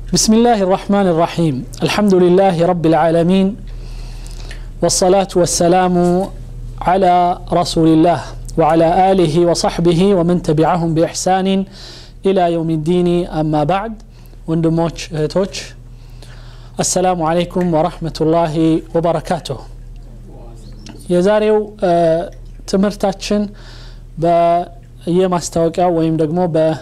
بسم الله الرحمن الرحيم الحمد لله رب العالمين والصلاة والسلام على رسول الله وعلى آله وصحبه ومن تبعهم بإحسان إلى يوم الدين أما بعد وندموش توش السلام عليكم ورحمة الله وبركاته የዛሬው ትምህርታችን በየማስታወቂያው ወይም ደግሞ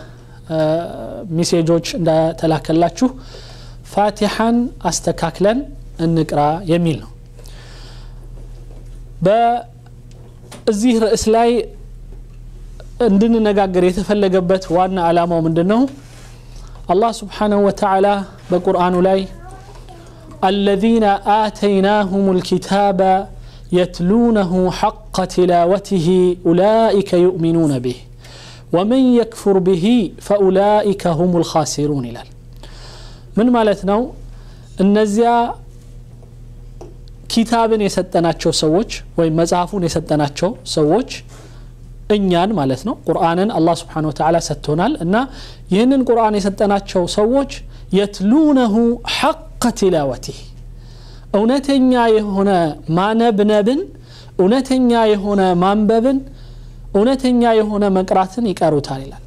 በሚሴጆች እንደተላከላችሁ ፋቲሐን አስተካክለን እንቅራ የሚል ነው በዚህ ርዕስ ላይ እንድንነጋገር የተፈለገበት ዋና ዓላማው ምንድን ነው አላህ ስብሓንሁ ወተዓላ በቁርአኑ ላይ الذين آتيناهم الكتاب يتلونه حق تلاوته أولئك يؤمنون به ومن يكفر به فأولئك هم الخاسرون إلال من مالتنا እነዚያ ኪታብን የሰጠናቸው ሰዎች ወይም መጽሐፉን የሰጠናቸው ሰዎች እኛን ማለት ነው ቁርአንን አላህ ስብሓን ወተላ ሰጥቶናል እና ይህንን ቁርአን የሰጠናቸው ሰዎች የትሉነሁ ሐቀ ቲላወቲህ እውነተኛ የሆነ ማነብነብን እውነተኛ የሆነ ማንበብን እውነተኛ የሆነ መቅራትን ይቀሩታል ይላል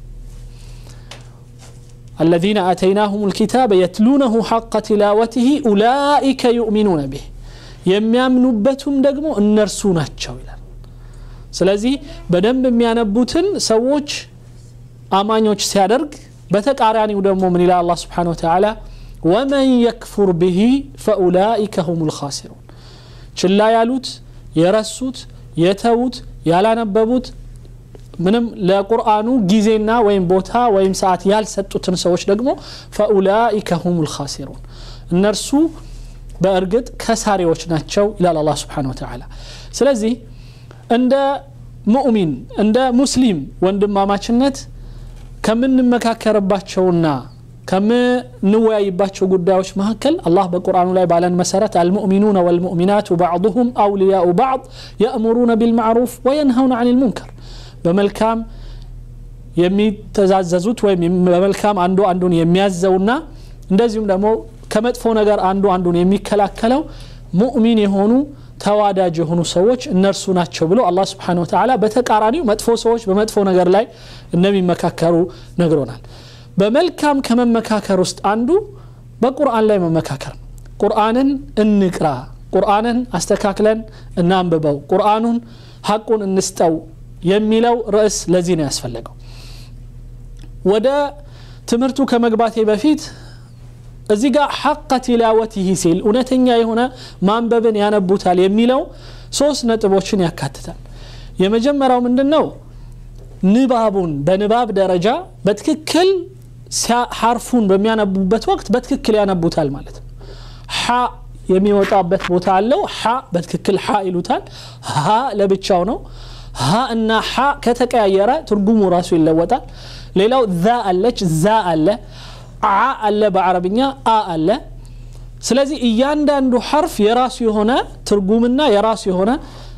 الذين آتيناهم الكتاب يتلونه حق تلاوته أولئك يؤمنون به የሚያምኑበቱም ደግሞ እነርሱ ናቸው ይላል ስለዚህ በደንብ የሚያነቡትን ሰዎች አማኞች ሲያደርግ በተቃራኒው ደግሞ ምን ይላል አላ ስብሓን ወተላ ወመን የክፉር ብሂ ፈኡላኢከ ሁም ልካሲሩን ችላ ያሉት የረሱት የተዉት ያላነበቡት ምንም ለቁርአኑ ጊዜና ወይም ቦታ ወይም ሰዓት ያልሰጡትን ሰዎች ደግሞ ፈኡላኢከ ሁም ልካሲሩን እነርሱ በእርግጥ ከሳሪዎች ናቸው ይላል አላ ስብሓን ወተላ ስለዚህ እንደ ሙእሚን እንደ ሙስሊም ወንድማማችነት ከምንመካከርባቸውና ከምንወያይባቸው ጉዳዮች መካከል አላህ በቁርአኑ ላይ ባለን መሰረት አልሙእሚኑነ ወልሙእሚናቱ ባዕضሁም አውልያኡ ባዕض የእሙሩነ ቢልማዕሩፍ ወየንሀውን አን ልሙንከር በመልካም የሚተዛዘዙት ወይም በመልካም አንዱ አንዱን የሚያዘውና እንደዚሁም ደግሞ ከመጥፎ ነገር አንዱ አንዱን የሚከላከለው ሙእሚን የሆኑ ተዋዳጅ የሆኑ ሰዎች እነርሱ ናቸው ብሎ አላህ ስብሓን ወተላ በተቃራኒው መጥፎ ሰዎች በመጥፎ ነገር ላይ እንደሚመካከሩ ነግሮናል በመልካም ከመመካከር ውስጥ አንዱ በቁርአን ላይ መመካከር ነው ቁርአንን እንቅራ ቁርአንን አስተካክለን እናንብበው ቁርአኑን ሀቁን እንስጠው የሚለው ርዕስ ለዚህ ነው ያስፈለገው ወደ ትምህርቱ ከመግባቴ በፊት እዚህ ጋር ሐቀ ቲላወቲህ ሲል እውነተኛ የሆነ ማንበብን ያነቡታል የሚለው ሶስት ነጥቦችን ያካትታል የመጀመሪያው ምንድን ነው ንባቡን በንባብ ደረጃ በትክክል ሐርፉን በሚያነቡበት ወቅት በትክክል ያነቡታል ማለት ነው ሐ የሚወጣበት ቦታ አለው ሐ በትክክል ሐ ይሉታል ሀ ለብቻው ነው ሀ እና ሐ ከተቀያየረ ትርጉሙ ራሱ ይለወጣል ሌላው ዛ አለች ዛ አለ አ አለ በአረብኛ አ አለ ስለዚህ እያንዳንዱ ሐርፍ የራሱ የሆነ ትርጉምና የራሱ የሆነ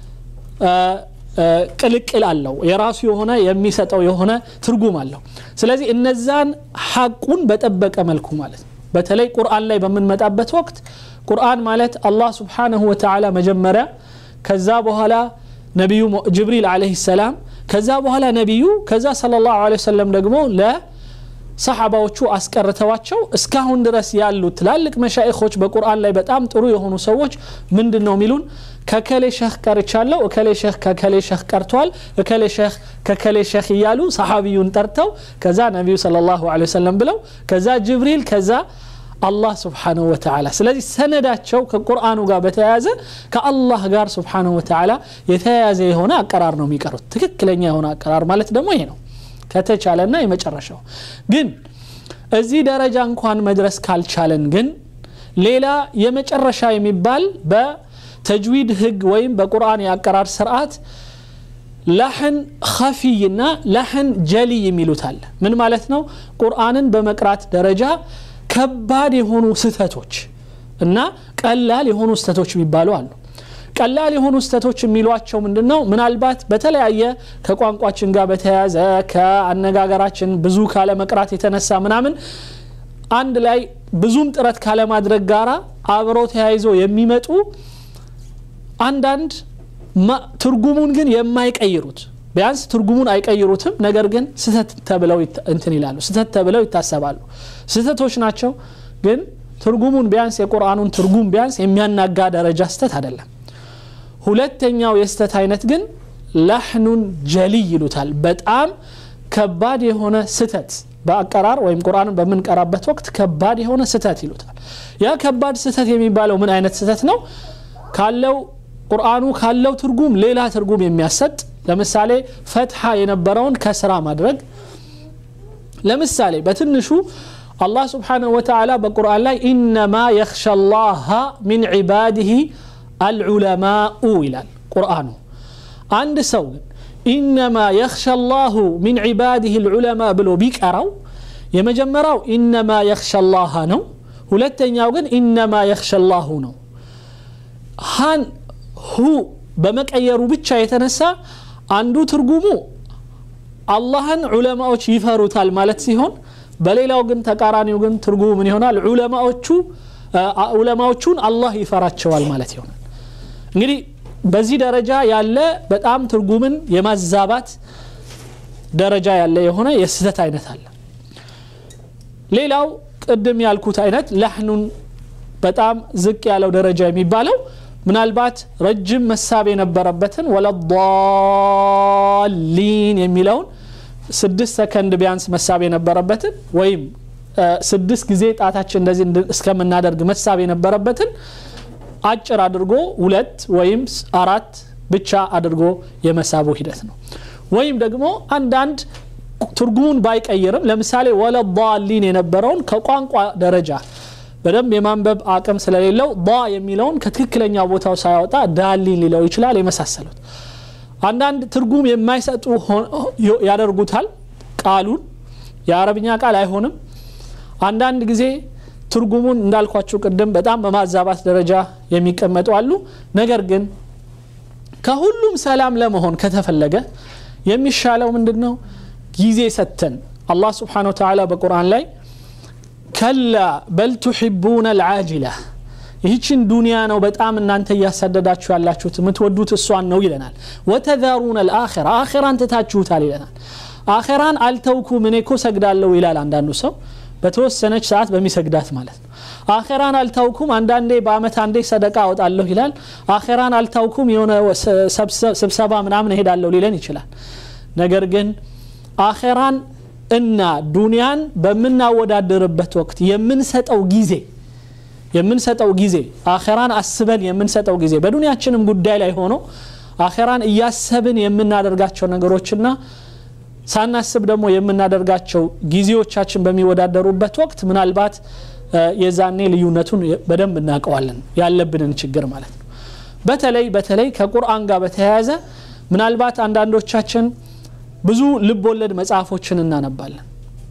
ቅልቅል አለው የራሱ የሆነ የሚሰጠው የሆነ ትርጉም አለው ስለዚህ እነዛን ሐቁን በጠበቀ መልኩ ማለት ነው በተለይ ቁርአን ላይ በምንመጣበት ወቅት ቁርአን ማለት አላህ ስብሓንሁ ወተላ መጀመሪያ ከዛ በኋላ ነቢዩ ጅብሪል አለህ ሰላም ከዛ በኋላ ነቢዩ ከዛ ስለ ላሁ ወሰለም ደግሞ ለ ሰሓባዎቹ አስቀርተዋቸው እስካሁን ድረስ ያሉ ትላልቅ መሻይኾች በቁርአን ላይ በጣም ጥሩ የሆኑ ሰዎች ምንድን ነው የሚሉን ከከሌ ሸህ ቀርቻለሁ እከሌ ሸህ ከከሌ ሸህ ቀርቷል እከሌ ሸህ ከከሌ ሸህ እያሉ ሰሓቢዩን ጠርተው ከዛ ነቢዩ ስለ ላሁ ወሰለም ብለው ከዛ ጅብሪል ከዛ አላህ ስብሓንሁ ወተላ ስለዚህ ሰነዳቸው ከቁርአኑ ጋር በተያያዘ ከአላህ ጋር ስብሓንሁ ወተላ የተያያዘ የሆነ አቀራር ነው የሚቀሩት ትክክለኛ የሆነ አቀራር ማለት ደግሞ ይሄ ነው ከተቻለና የመጨረሻው ግን እዚህ ደረጃ እንኳን መድረስ ካልቻለን ግን ሌላ የመጨረሻ የሚባል በተጅዊድ ህግ ወይም በቁርአን የአቀራር ስርዓት ላሕን ኸፊይና ላሕን ጀሊ የሚሉት አለ ምን ማለት ነው ቁርአንን በመቅራት ደረጃ ከባድ የሆኑ ስህተቶች እና ቀላል የሆኑ ስህተቶች የሚባሉ አሉ ቀላል የሆኑ ስተቶች የሚሏቸው ምንድን ነው ምናልባት በተለያየ ከቋንቋችን ጋር በተያያዘ ከአነጋገራችን ብዙ ካለ መቅራት የተነሳ ምናምን አንድ ላይ ብዙም ጥረት ካለማድረግ ጋራ አብረው ተያይዞ የሚመጡ አንዳንድ ትርጉሙን ግን የማይቀይሩት ቢያንስ ትርጉሙን አይቀይሩትም ነገር ግን ስህተት ተብለው እንትን ይላሉ ስህተት ተብለው ይታሰባሉ ስህተቶች ናቸው ግን ትርጉሙን ቢያንስ የቁርአኑን ትርጉም ቢያንስ የሚያናጋ ደረጃ ስተት አይደለም ሁለተኛው የስተት አይነት ግን ላሕኑን ጀሊይ ይሉታል በጣም ከባድ የሆነ ስተት በአቀራር ወይም ቁርአንን በምንቀራበት ወቅት ከባድ የሆነ ስተት ይሉታል ያ ከባድ ስተት የሚባለው ምን አይነት ስተት ነው ካለው ቁርአኑ ካለው ትርጉም ሌላ ትርጉም የሚያሰጥ ለምሳሌ ፈትሐ የነበረውን ከስራ ማድረግ ለምሳሌ በትንሹ አላህ ስብሓንሁ ወተዓላ በቁርአን ላይ ኢነማ የክሻ ላሃ ሚን ዒባድህ አልዑለማኡ ይላል ቁርአኑ አንድ ሰው ግን ኢነማ የክሻ ላሁ ሚን ዒባድህ ልዑለማ ብሎ ቢቀራው የመጀመሪያው ኢነማ የክሻ ላሃ ነው ሁለተኛው ግን ኢነማ የክሻ ላሁ ነው ሃን ሁ በመቀየሩ ብቻ የተነሳ አንዱ ትርጉሙ አላህን ዑለማዎች ይፈሩታል ማለት ሲሆን በሌላው ግን ተቃራኒው ግን ትርጉሙ ምን ይሆናል ዑለማዎቹ ዑለማዎቹን አላህ ይፈራቸዋል ማለት ይሆናል እንግዲህ በዚህ ደረጃ ያለ በጣም ትርጉምን የማዛባት ደረጃ ያለ የሆነ የስህተት አይነት አለ ሌላው ቅድም ያልኩት አይነት ለሕኑን በጣም ዝቅ ያለው ደረጃ የሚባለው ምናልባት ረጅም መሳብ የነበረበትን ወለዳሊን የሚለውን ስድስት ሰከንድ ቢያንስ መሳብ የነበረበትን ወይም ስድስት ጊዜ ጣታችን እንደዚህ እስከምናደርግ መሳብ የነበረበትን አጭር አድርጎ ሁለት ወይም አራት ብቻ አድርጎ የመሳቡ ሂደት ነው ወይም ደግሞ አንዳንድ ትርጉሙን ባይቀይርም ለምሳሌ ወለዳሊን የነበረውን ከቋንቋ ደረጃ በደንብ የማንበብ አቅም ስለሌለው ባ የሚለውን ከትክክለኛ ቦታው ሳያወጣ ዳሊን ሊለው ይችላል የመሳሰሉት አንዳንድ ትርጉም የማይሰጡ ያደርጉታል ቃሉን የአረብኛ ቃል አይሆንም አንዳንድ ጊዜ ትርጉሙን እንዳልኳችሁ ቅድም በጣም በማዛባት ደረጃ የሚቀመጡ አሉ ነገር ግን ከሁሉም ሰላም ለመሆን ከተፈለገ የሚሻለው ምንድን ነው ጊዜ ሰተን አላህ ስብሓን ወተላ በቁርአን ላይ ከላ በል ቱሕቡነ ልዓጅላ ይህችን ዱንያ ነው በጣም እናንተ እያሳደዳችሁ ያላችሁት የምትወዱት እሷን ነው ይለናል ወተዛሩነ ልአራ አኼራን ትታችሁታል ይለናል አኼራን አልተውኩም እኔ እኮ ሰግዳለሁ ይላል አንዳንዱ ሰው በተወሰነች ሰዓት በሚሰግዳት ማለት ነው አኼራን አልታውኩም አንዳንዴ በአመት አንዴ ሰደቃ አወጣለሁ ይላል አኼራን አልታውኩም የሆነ ስብሰባ ምናምን እሄዳለሁ ሊለን ይችላል ነገር ግን አኼራን እና ዱንያን በምናወዳደርበት ወቅት የምንሰጠው ጊዜ የምንሰጠው ጊዜ አኼራን አስበን የምንሰጠው ጊዜ በዱንያችንም ጉዳይ ላይ ሆኖ አኼራን እያሰብን የምናደርጋቸው ነገሮችና ሳናስብ ደግሞ የምናደርጋቸው ጊዜዎቻችን በሚወዳደሩበት ወቅት ምናልባት የዛኔ ልዩነቱን በደንብ እናውቀዋለን ያለብንን ችግር ማለት ነው በተለይ በተለይ ከቁርአን ጋር በተያያዘ ምናልባት አንዳንዶቻችን ብዙ ልብ ወለድ መጽሐፎችን እናነባለን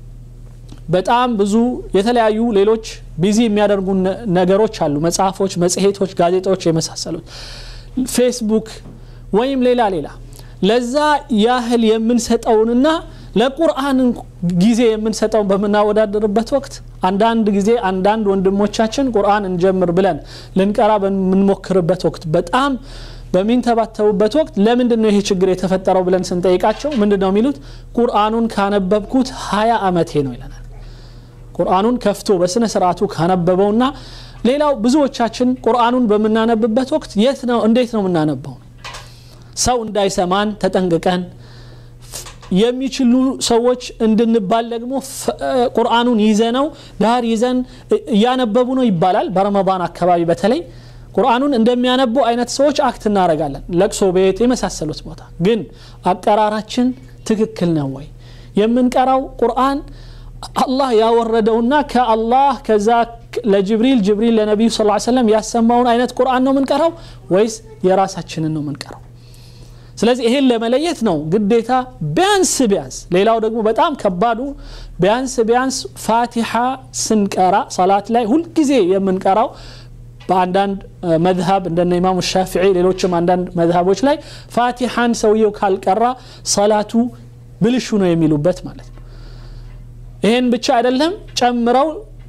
በጣም ብዙ የተለያዩ ሌሎች ቢዚ የሚያደርጉ ነገሮች አሉ መጽሐፎች መጽሔቶች ጋዜጦች የመሳሰሉት ፌስቡክ ወይም ሌላ ሌላ ለዛ ያህል የምንሰጠውንና ለቁርአን ጊዜ የምንሰጠውን በምናወዳደርበት ወቅት አንዳንድ ጊዜ አንዳንድ ወንድሞቻችን ቁርአን እንጀምር ብለን ልንቀራ በምንሞክርበት ወቅት በጣም በሚንተባተቡበት ወቅት ለምንድን ነው ይሄ ችግር የተፈጠረው ብለን ስንጠይቃቸው ምንድን ነው የሚሉት ቁርአኑን ካነበብኩት ሀያ አመቴ ነው ይለናል ቁርአኑን ከፍቶ በስነ ስርዓቱ ካነበበውና ሌላው ብዙዎቻችን ቁርአኑን በምናነብበት ወቅት የት ነው እንዴት ነው የምናነበው ሰው እንዳይሰማን ተጠንቅቀን የሚችሉ ሰዎች እንድንባል ደግሞ ቁርአኑን ይዘነው ዳር ይዘን እያነበቡ ነው ይባላል በረመዳን አካባቢ በተለይ ቁርአኑን እንደሚያነቡ አይነት ሰዎች አክት እናደረጋለን ለቅሶ ቤት የመሳሰሉት ቦታ ግን አቀራራችን ትክክል ነው ወይ የምንቀራው ቁርአን አላህ ያወረደውና ከአላህ ከዛ ለጅብሪል ጅብሪል ለነቢዩ ስ ሰለም ያሰማውን አይነት ቁርአን ነው የምንቀራው ወይስ የራሳችንን ነው የምንቀራው ስለዚህ ይሄን ለመለየት ነው ግዴታ ቢያንስ ቢያንስ ሌላው ደግሞ በጣም ከባዱ ቢያንስ ቢያንስ ፋቲሓ ስንቀራ ሰላት ላይ ሁልጊዜ የምንቀራው በአንዳንድ መዝሀብ እንደነ ኢማሙ ሻፊዒ ሌሎችም አንዳንድ መዝሀቦች ላይ ፋቲሓን ሰውየው ካልቀራ ሰላቱ ብልሹ ነው የሚሉበት ማለት ነው ይሄን ብቻ አይደለም ጨምረው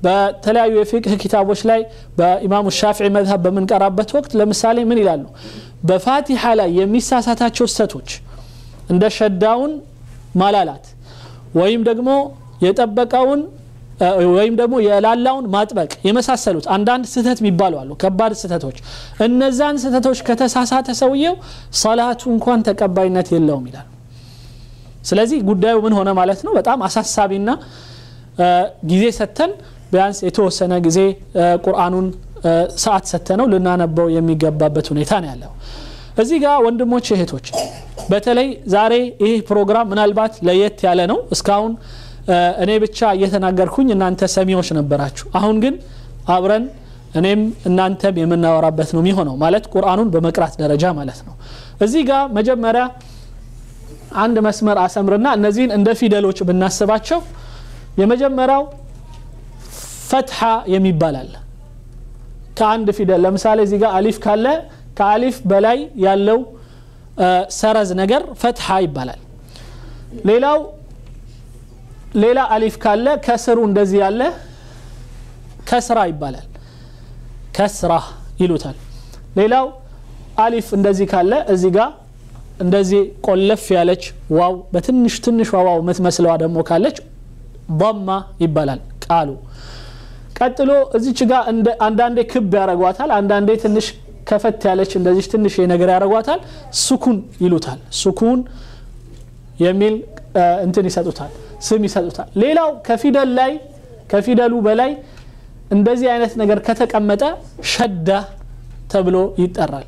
በተለያዩ የፊቅህ ኪታቦች ላይ በኢማሙ ሻፊዒ መዝሀብ በምንቀራበት ወቅት ለምሳሌ ምን ይላሉ በፋቲሓ ላይ የሚሳሳታቸው ስተቶች እንደ ሸዳውን ማላላት ወይም ደግሞ የጠበቀውን ወይም ደግሞ የላላውን ማጥበቅ የመሳሰሉት አንዳንድ ስህተት የሚባሉ አሉ ከባድ ስህተቶች እነዛን ስህተቶች ከተሳሳተ ሰውየው ሰላቱ እንኳን ተቀባይነት የለውም ይላል ስለዚህ ጉዳዩ ምን ሆነ ማለት ነው በጣም አሳሳቢና ጊዜ ሰተን ቢያንስ የተወሰነ ጊዜ ቁርአኑን ሰዓት ሰተነው ልናነበው የሚገባበት ሁኔታ ነው ያለው እዚህ ጋር ወንድሞች እህቶች በተለይ ዛሬ ይህ ፕሮግራም ምናልባት ለየት ያለ ነው እስካሁን እኔ ብቻ እየተናገርኩኝ እናንተ ሰሚዎች ነበራችሁ አሁን ግን አብረን እኔም እናንተም የምናወራበት ነው የሚሆነው ማለት ቁርአኑን በመቅራት ደረጃ ማለት ነው እዚህ ጋር መጀመሪያ አንድ መስመር አሰምርና እነዚህን እንደ ፊደሎች ብናስባቸው የመጀመሪያው ፈትሐ የሚባል አለ ከአንድ ፊደል ለምሳሌ እዚህ ጋር አሊፍ ካለ ከአሊፍ በላይ ያለው ሰረዝ ነገር ፈትሐ ይባላል ሌላው ሌላ አሊፍ ካለ ከስሩ እንደዚህ ያለ ከስራ ይባላል ከስራ ይሉታል ሌላው አሊፍ እንደዚህ ካለ እዚህ ጋር እንደዚህ ቆለፍ ያለች ዋው በትንሽ ትንሽ ዋው የምትመስለዋ ደግሞ ካለች ضማ ይባላል ቃሉ ቀጥሎ እዚች ጋር አንዳንዴ ክብ ያደረጓታል አንዳንዴ ትንሽ ከፈት ያለች እንደዚህ ትንሽ ነገር ያደረጓታል ሱኩን ይሉታል ሱኩን የሚል እንትን ይሰጡታል ስም ይሰጡታል ሌላው ከፊደል ላይ ከፊደሉ በላይ እንደዚህ አይነት ነገር ከተቀመጠ ሸዳ ተብሎ ይጠራል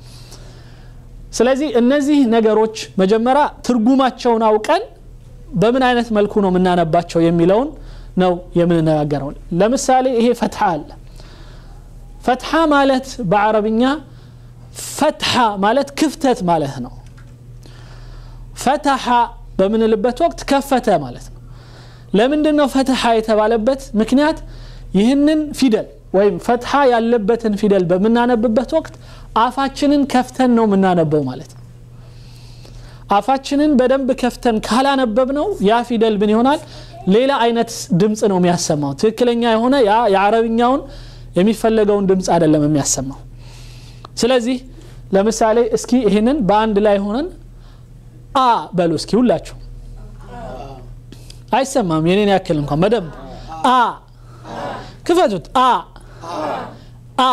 ስለዚህ እነዚህ ነገሮች መጀመሪያ ትርጉማቸውን አውቀን በምን አይነት መልኩ ነው የምናነባቸው የሚለውን ነው የምንነጋገረው ለምሳሌ ይሄ ፈትሐ አለ ፈትሐ ማለት በአረብኛ ፈትሐ ማለት ክፍተት ማለት ነው ፈትሐ በምንልበት ወቅት ከፈተ ማለት ነው ለምንድን ነው ፈትሐ የተባለበት ምክንያት ይህንን ፊደል ወይም ፈትሐ ያለበትን ፊደል በምናነብበት ወቅት አፋችንን ከፍተን ነው የምናነበው ማለት ነው አፋችንን በደንብ ከፍተን ካላነበብ ነው ያ ፊደል ምን ይሆናል ሌላ አይነት ድምፅ ነው የሚያሰማው ትክክለኛ የሆነ ያ የአረብኛውን የሚፈለገውን ድምፅ አይደለም የሚያሰማው ስለዚህ ለምሳሌ እስኪ ይህንን በአንድ ላይ ሆነን አ በሉ እስኪ ሁላችሁ አይሰማም የኔን ያክል እንኳን በደንብ አ ክፈቱት አ አ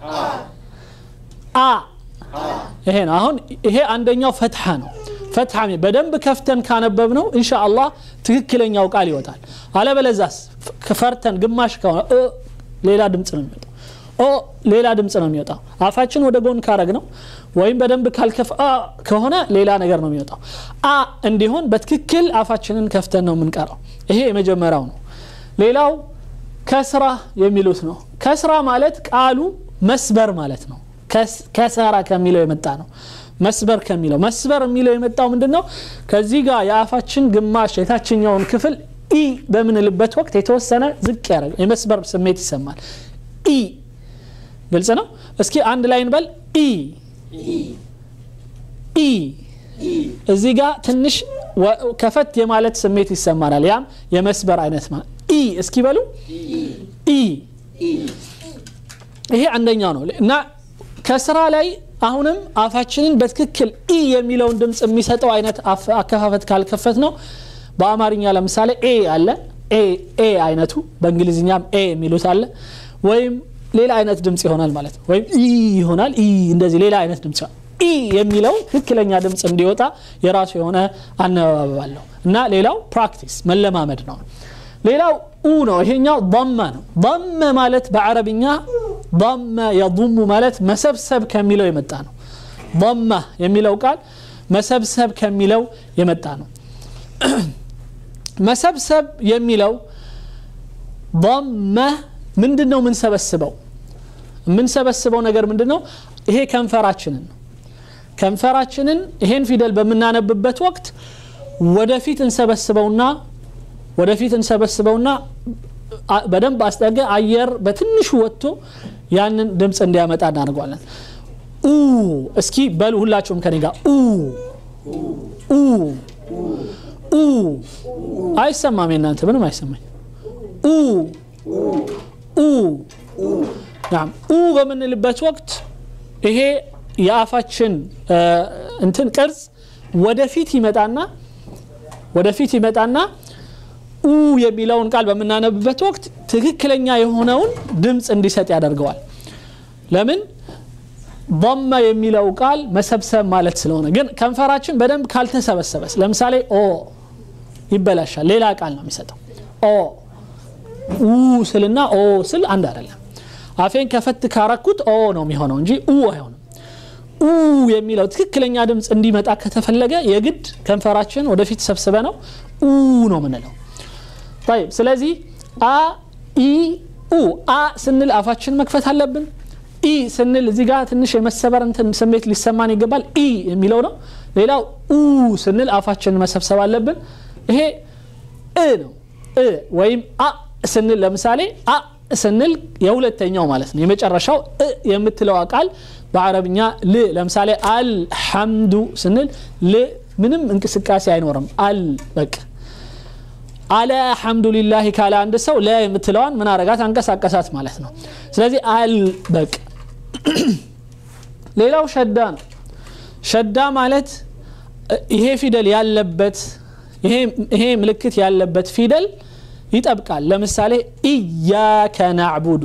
አ ይሄ ነው አሁን ይሄ አንደኛው ፈትሐ ነው ፈትሐ በደንብ ከፍተን ካነበብ ነው እንሻ አላህ ትክክለኛው ቃል ይወጣል አለበለዛስ ፈርተን ግማሽ ከሆነ ሌላ ድምፅ ነው የሚወጣው ኦ ሌላ ድምፅ ነው የሚወጣው አፋችን ወደ ጎን ካረግ ነው ወይም በደንብ ካልከፍ ከሆነ ሌላ ነገር ነው የሚወጣው አ እንዲሆን በትክክል አፋችንን ከፍተን ነው የምንቀረው ይሄ የመጀመሪያው ነው ሌላው ከስራ የሚሉት ነው ከስራ ማለት ቃሉ መስበር ማለት ነው ከሰራ ከሚለው የመጣ ነው መስበር ከሚለው መስበር የሚለው የመጣው ምንድን ነው ከዚህ ጋር የአፋችን ግማሽ የታችኛውን ክፍል ኢ በምንልበት ወቅት የተወሰነ ዝቅ ያደረገ የመስበር ስሜት ይሰማል ኢ ግልጽ ነው እስኪ አንድ ላይ እንበል ኢ ኢ እዚህ ጋር ትንሽ ከፈት የማለት ስሜት ይሰማናል ያም የመስበር አይነት ኢ እስኪ በሉ ኢ ይሄ አንደኛው ነው እና ከስራ ላይ አሁንም አፋችንን በትክክል ኢ የሚለውን ድምፅ የሚሰጠው አይነት አከፋፈት ካልከፈት ነው በአማርኛ ለምሳሌ ኤ አለ ኤ አይነቱ በእንግሊዝኛም ኤ የሚሉት አለ ወይም ሌላ አይነት ድምፅ ይሆናል ማለት ነው ወይም ኢ ይሆናል ኢ እንደዚህ ሌላ አይነት ድምፅ ኢ የሚለው ትክክለኛ ድምፅ እንዲወጣ የራሱ የሆነ አነባበብ አለው እና ሌላው ፕራክቲስ መለማመድ ነው ሌላው ኡ ነው ይሄኛው ضመ ነው ضመ ማለት በአረብኛ ضመ የضሙ ማለት መሰብሰብ ከሚለው የመጣ ነው ضመ የሚለው ቃል መሰብሰብ ከሚለው የመጣ ነው መሰብሰብ የሚለው ضመ ምንድን ነው የምንሰበስበው የምንሰበስበው ነገር ምንድን ነው ይሄ ከንፈራችንን ነው ከንፈራችንን ይሄን ፊደል በምናነብበት ወቅት ወደፊት እንሰበስበውና ወደፊት እንሰበስበውና በደንብ አስጠገ አየር በትንሹ ወጥቶ ያንን ድምፅ እንዲያመጣ እናደርገዋለን ኡ እስኪ በሉ ሁላችሁም ከኔ ጋር ኡ ኡ ኡ አይሰማም የናንተ ምንም አይሰማኝ ኡ ኡ ናም ኡ በምንልበት ወቅት ይሄ የአፋችን እንትን ቅርጽ ወደፊት ይመጣና ወደፊት ይመጣና ኡ የሚለውን ቃል በምናነብበት ወቅት ትክክለኛ የሆነውን ድምፅ እንዲሰጥ ያደርገዋል ለምን ضመ የሚለው ቃል መሰብሰብ ማለት ስለሆነ ግን ከንፈራችን በደንብ ካልተሰበሰበስ ለምሳሌ ኦ ይበላሻል ሌላ ቃል ነው የሚሰጠው ኦ ኡ ስልና ኦ ስል አንድ አይደለም አፌን ከፈት ካረኩት ኦ ነው የሚሆነው እንጂ ኡ አይሆንም ኡ የሚለው ትክክለኛ ድምፅ እንዲመጣ ከተፈለገ የግድ ከንፈራችን ወደፊት ሰብስበ ነው ኡ ነው ምንለው طيب ስለዚህ አ ኢ ኡ አ ስንል አፋችን መክፈት አለብን ኢ ስንል እዚህ ጋር ትንሽ የመሰበር እንትን ስሜት ሊሰማን ይገባል ኢ የሚለው ነው ሌላው ኡ ስንል አፋችን መሰብሰብ አለብን ይሄ እ ነው እ ወይም አ ስንል ለምሳሌ አ ስንል የሁለተኛው ማለት ነው የመጨረሻው እ የምትለው ቃል በአረብኛ ል ለምሳሌ አልሐምዱ ስንል ል ምንም እንቅስቃሴ አይኖርም አል በቅ አለ ሐምዱሊላህ ካለ አንድ ሰው ለ የምትለዋን ምን አረጋት አንቀሳቀሳት ማለት ነው ስለዚህ አል በቅ ሌላው ሸዳ ነው ሸዳ ማለት ይሄ ፊደል ያለበት ይሄ ምልክት ያለበት ፊደል ይጠብቃል ለምሳሌ ኢያከ ናዕቡዱ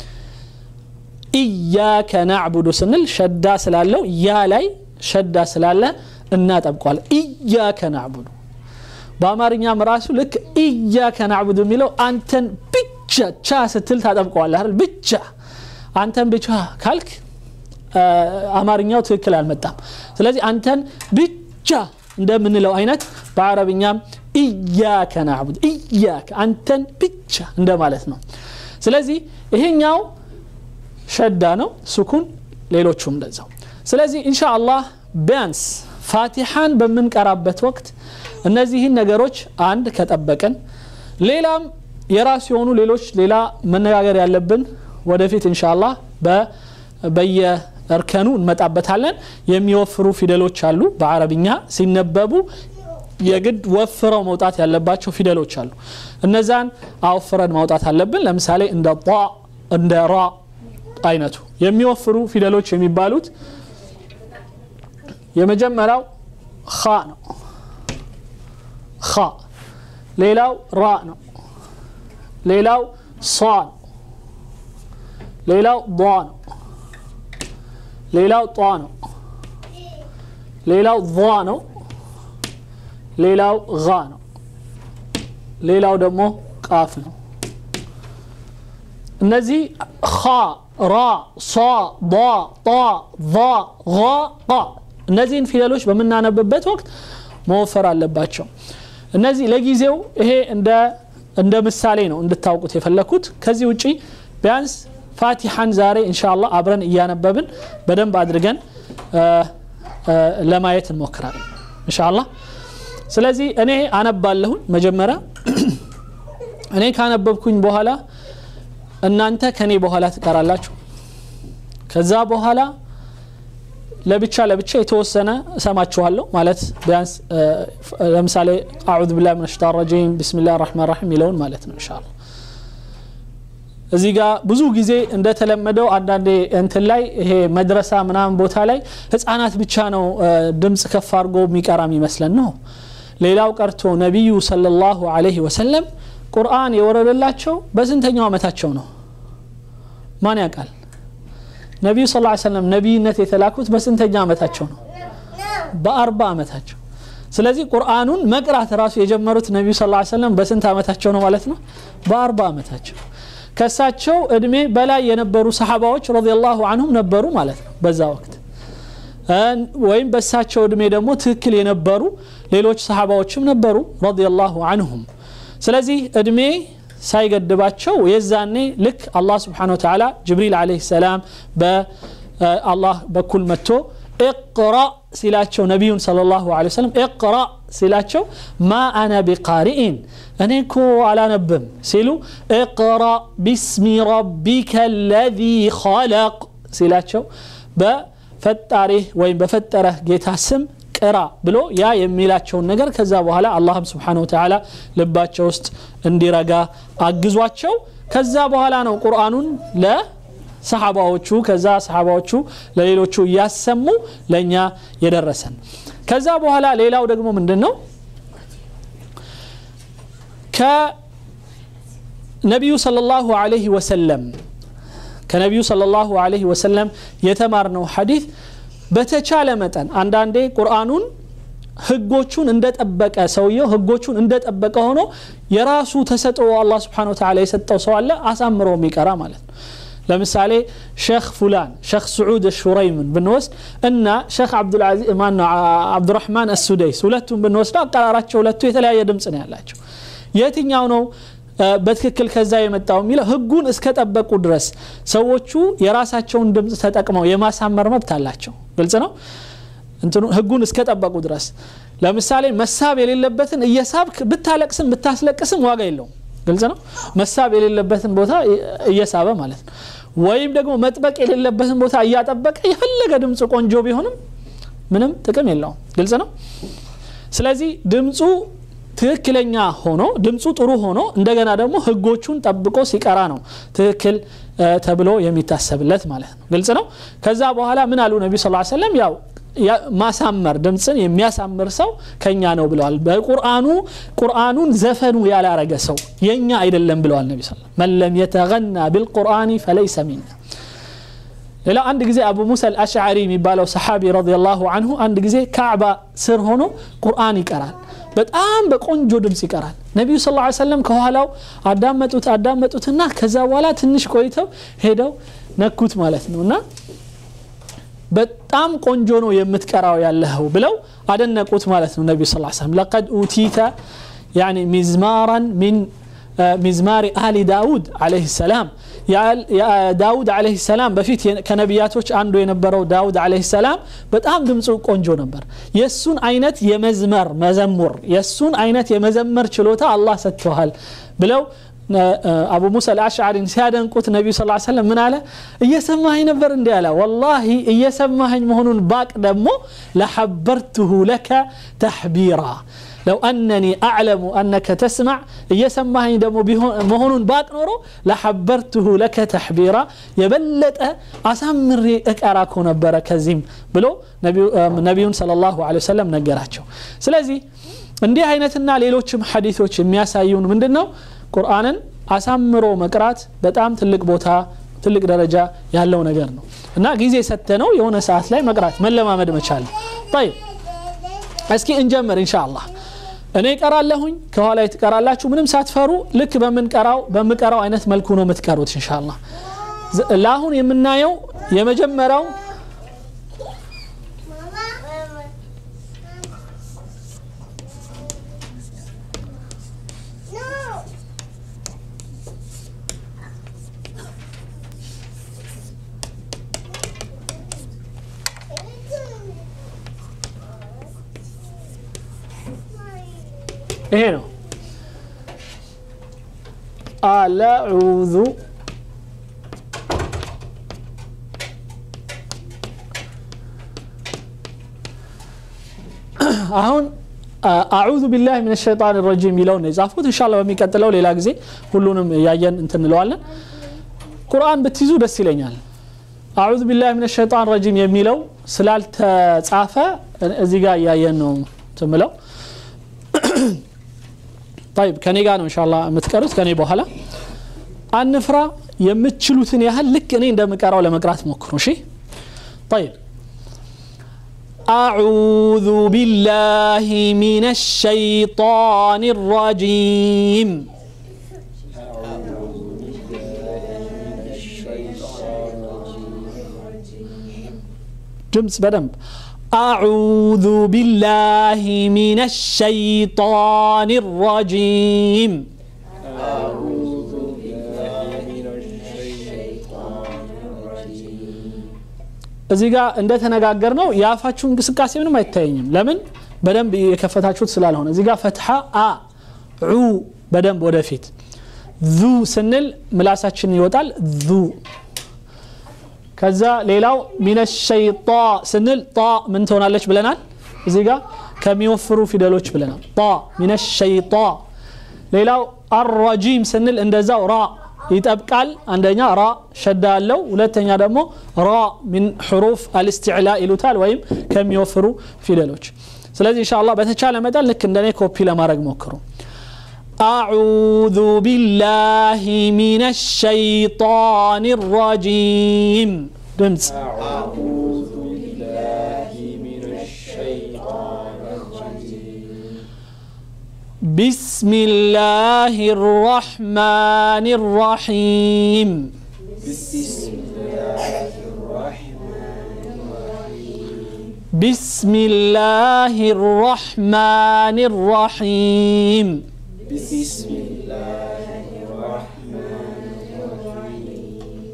ኢያከ ናዕቡዱ ስንል ሸዳ ስላለው ያ ላይ ሸዳ ስላለ እናጠብቋል ኢያከ ናዕቡዱ በአማርኛም ራሱ ልክ ኢያከ ናዕቡዱ የሚለው አንተን ብቻ ቻ ስትል ታጠብቀዋል አይደል ብቻ አንተን ብቻ ካልክ አማርኛው ትክክል አልመጣም ስለዚህ አንተን ብቻ እንደምንለው አይነት በአረብኛም ኢያከ ናዕቡድ ኢያከ አንተን ብቻ እንደማለት ነው ስለዚህ ይሄኛው ሸዳ ነው ሱኩን ሌሎቹም እንደዛው ስለዚህ እንሻ አላህ ቢያንስ ፋቲሓን በምንቀራበት ወቅት እነዚህን ነገሮች አንድ ከጠበቅን ሌላም የራሱ የሆኑ ሌሎች ሌላ መነጋገር ያለብን ወደፊት እንሻ አላህ በየእርከኑ እንመጣበታለን የሚወፍሩ ፊደሎች አሉ በአረብኛ ሲነበቡ የግድ ወፍረው መውጣት ያለባቸው ፊደሎች አሉ እነዛን አወፍረን ማውጣት አለብን ለምሳሌ እንደ ጣ እንደ ራ አይነቱ የሚወፍሩ ፊደሎች የሚባሉት የመጀመሪያው ኻ ነው ኻ ሌላው ራ ነው ሌላው ሷ ነው ሌላው ዷ ነው ሌላው ጧ ነው ሌላው ዟ ነው ሌላው ጋ ነው ሌላው ደግሞ ቃፍ ነው እነዚህ ኻ ራ ሷ ዷ ጣ ዛ ጋ ቃ እነዚህን ፊደሎች በምናነብበት ወቅት መወፈር አለባቸው እነዚህ ለጊዜው ይሄ እንደ ምሳሌ ነው እንድታውቁት የፈለግኩት ከዚህ ውጪ ቢያንስ ፋቲሐን ዛሬ እንሻላ አብረን እያነበብን በደንብ አድርገን ለማየት እንሞክራለን እንሻላ ስለዚህ እኔ አነባለሁኝ መጀመሪያ እኔ ካነበብኩኝ በኋላ እናንተ ከኔ በኋላ ትቀራላችሁ ከዛ በኋላ ለብቻ ለብቻ የተወሰነ እሰማችኋለሁ ማለት ቢያንስ ለምሳሌ አዑዝ ቢላ ምን ሽጣን ረጂም ቢስሚላህ ራሕማን ራሒም የሚለውን ማለት ነው እንሻላ እዚህ ጋር ብዙ ጊዜ እንደተለመደው አንዳንዴ እንትን ላይ ይሄ መድረሳ ምናምን ቦታ ላይ ህፃናት ብቻ ነው ድምፅ ከፍ አድርጎ የሚቀራ የሚመስለን ነው ሌላው ቀርቶ ነቢዩ ሰለላሁ ዐለይሂ ወሰለም ቁርአን የወረደላቸው በስንተኛው ዓመታቸው ነው ማን ያውቃል ነቢዩ ስ ሰለም ነቢይነት የተላኩት በስንተኛ ዓመታቸው ነው በአርባ ዓመታቸው ስለዚህ ቁርአኑን መቅራት ራሱ የጀመሩት ነቢዩ ስ ሰለም በስንት ዓመታቸው ነው ማለት ነው በአርባ ዓመታቸው ከሳቸው እድሜ በላይ የነበሩ ሰሓባዎች ረዲየላሁ አንሁም ነበሩ ማለት ነው በዛ ወቅት ወይም በሳቸው እድሜ ደግሞ ትክክል የነበሩ ሌሎች ሰሓባዎችም ነበሩ ረዲየላሁ አንሁም ስለዚህ እድሜ ሳይገድባቸው የዛኔ ልክ አላህ ስብሓን ወተላ ጅብሪል አለህ ሰላም በአላህ በኩል መጥቶ እቅራ ሲላቸው ነቢዩን صለ ላሁ ለ ወሰለም እቅራ ሲላቸው ማ አነ ቢቃሪኢን እኔ እኮ አላነብም ሲሉ እቅራ ቢስሚ ረቢከ ለዚ ኸለቅ ሲላቸው በፈጣሪህ ወይም በፈጠረህ ጌታ ስም ቅራ ብሎ ያ የሚላቸውን ነገር ከዛ በኋላ አላህም ስብሓን ወተላ ልባቸው ውስጥ እንዲረጋ አግዟቸው ከዛ በኋላ ነው ቁርአኑን ለሰሓባዎቹ ከዛ ሰሓባዎቹ ለሌሎቹ እያሰሙ ለእኛ የደረሰን ከዛ በኋላ ሌላው ደግሞ ምንድን ነው ከነቢዩ ሰለላሁ ዐለይሂ ወሰለም ከነቢዩ ሰለላሁ ዐለይሂ ወሰለም የተማርነው ሐዲት በተቻለ መጠን አንዳንዴ ቁርአኑን ህጎቹን እንደጠበቀ ሰውየው ህጎቹን እንደጠበቀ ሆኖ የራሱ ተሰጥኦ አላህ ስብሓን ወተዓላ የሰጠው ሰው አለ አሳምሮ የሚቀራ ማለት ነው ለምሳሌ ሼክ ፉላን ሼክ ስዑድ ሹረይምን ብንወስድ እና ሼክ አብዱራህማን አሱደይስ ሁለቱም ብንወስደው አቀራራቸው ሁለቱ የተለያየ ድምፅ ነው ያላቸው የትኛው ነው በትክክል ከዛ የመጣው የሚለው ህጉን እስከጠበቁ ድረስ ሰዎቹ የራሳቸውን ድምፅ ተጠቅመው የማሳመር መብት አላቸው ግልጽ ነው እንትኑ ህጉን እስከጠበቁ ድረስ ለምሳሌ መሳብ የሌለበትን እየሳብክ ብታለቅስም ብታስለቅስም ዋጋ የለውም ግልጽ ነው መሳብ የሌለበትን ቦታ እየሳበ ማለት ነው ወይም ደግሞ መጥበቅ የሌለበትን ቦታ እያጠበቀ የፈለገ ድምፁ ቆንጆ ቢሆንም ምንም ጥቅም የለውም ግልጽ ነው ስለዚህ ድምፁ ትክክለኛ ሆኖ ድምፁ ጥሩ ሆኖ እንደገና ደግሞ ህጎቹን ጠብቆ ሲቀራ ነው ትክክል ተብሎ የሚታሰብለት ማለት ነው ግልጽ ነው ከዛ በኋላ ምን አሉ ነቢ ስ ሰለም ያው ማሳመር ድምፅን የሚያሳምር ሰው ከኛ ነው ብለዋል በቁርአኑ ቁርአኑን ዘፈኑ ያላረገ ሰው የኛ አይደለም ብለዋል ነቢ ስ መን ለም የተገና ቢልቁርአኒ ፈለይሰ ሚና ሌላ አንድ ጊዜ አቡ ሙሳ አልአሽዓሪ የሚባለው ሰሓቢ ረዲየላሁ አንሁ አንድ ጊዜ ካዕባ ስር ሆኖ ቁርአን ይቀራል በጣም በቆንጆ ድምፅ ይቀራል ነቢዩ ስ ላ ሰለም ከኋላው አዳመጡት አዳመጡትና ከዛ በኋላ ትንሽ ቆይተው ሄደው ነኩት ማለት ነው እና በጣም ቆንጆ ነው የምትቀራው ያለኸው ብለው አደነቁት ማለት ነው ነቢዩ ስ ሰለም ለቀድ ኡቲተ ያኒ ሚዝማራን ሚን ሚዝማሪ አሊ ዳውድ አለህ ሰላም ዳውድ አለህ ሰላም በፊት ከነቢያቶች አንዱ የነበረው ዳውድ አለህ ሰላም በጣም ድምፁ ቆንጆ ነበር የእሱን አይነት የመዝመር መዘሙር የእሱን አይነት የመዘመር ችሎታ አላህ ሰጥተዋል ብለው አቡ ሙሳ አልአሽዓሪን ሲያደንቁት ነቢዩ ስ ሰለም ምን አለ እየሰማኸኝ ነበር እንዲ አለ ወላሂ እየሰማኸኝ መሆኑን ባቅ ደግሞ ለሐበርትሁ ለከ ተሕቢራ ለው አነኒ አዕለሙ አነከ ተስማዕ እየሰማኸኝ ደግሞ መሆኑን ባቅ ኖሮ ለሐበርትሁ ለከ ተሕቢራ የበለጠ አሳምሬ እቀራኮ ነበረ ከዚህም ብሎ ነቢዩን ለ ላሁ ወሰለም ነገራቸው ስለዚህ እንዲህ አይነትና ሌሎችም ሐዲቶች የሚያሳዩን ምንድን ነው ቁርአንን አሳምሮ መቅራት በጣም ትልቅ ቦታ ትልቅ ደረጃ ያለው ነገር ነው እና ጊዜ ሰተነው የሆነ ሰዓት ላይ መቅራት መለማመድ መቻል ጠይብ እስኪ እንጀምር እንሻ አላህ እኔ ቀራለሁኝ ከኋላ ትቀራላችሁ ምንም ሳትፈሩ ልክ በምንቀራው በምቀራው አይነት መልኩ ነው የምትቀሩት እንሻላ ለአሁን የምናየው የመጀመሪያው ይሄ ነው አለዑዙ አሁን አዑዙ ቢላህ ምን ሸይጣን ረጂም የሚለውን የጻፍኩት እንሻላ በሚቀጥለው ሌላ ጊዜ ሁሉንም እያየን እንትንለዋለን ቁርአን ብትይዙ ደስ ይለኛል አዑዙ ቢላህ ምን ሸይጣን ረጂም የሚለው ስላልተጻፈ እዚህ ጋር እያየን ነው ትምለው طيب ከኔ ጋር ነው እንሻላ የምትቀሩት ከኔ በኋላ አንፍራ የምትችሉትን ያህል ልክ እኔ እንደምቀራው ለመቅራት ሞክሩ እሺ طيب أعوذ بالله من الشيطان الرجيم ድምፅ በደንብ أعوذ بالله من الشيطان الرجيم أعوذ بالله من الشيطان الرجيم እዚህ ጋር እንደተነጋገር ነው የአፋችሁ እንቅስቃሴ ምንም አይታየኝም ለምን በደንብ የከፈታችሁት ስላልሆነ እዚህ ጋር ፈትሐ አ ዑ በደንብ ወደፊት ዙ ስንል ምላሳችን ይወጣል ዙ ከዛ ሌላው ሚነ ሸይጣ ስንል ጣ ምን ትሆናለች ብለናል እዚህ ጋር ከሚወፍሩ ፊደሎች ብለናል ጣ ሚነ ሸይጣ ሌላው አረጂም ስንል እንደዛው ራ ይጠብቃል አንደኛ ራ ሸዳ አለው ሁለተኛ ደግሞ ራ ሚን ሕሩፍ አልስትዕላ ይሉታል ወይም ከሚወፍሩ ፊደሎች ስለዚህ እንሻ አላህ በተቻለ መጠን ልክ እንደኔ ኮፒ ለማድረግ ሞክሩ أعوذ بالله من الشيطان الرجيم دمز أعوذ بالله من الشيطان الرجيم بسم الله الرحمن الرحيم بسم الله الرحمن الرحيم بسم الله الرحمن الرحيم بسم الله الرحمن الرحيم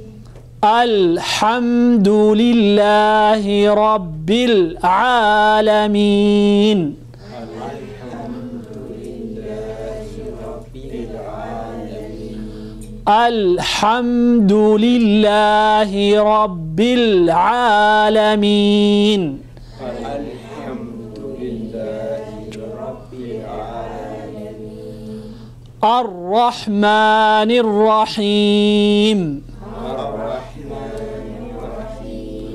الحمد لله رب العالمين الحمد لله رب العالمين الحمد لله رب العالمين الحمد لله رب العالمين الرحمن الرحيم الرحمن الرحيم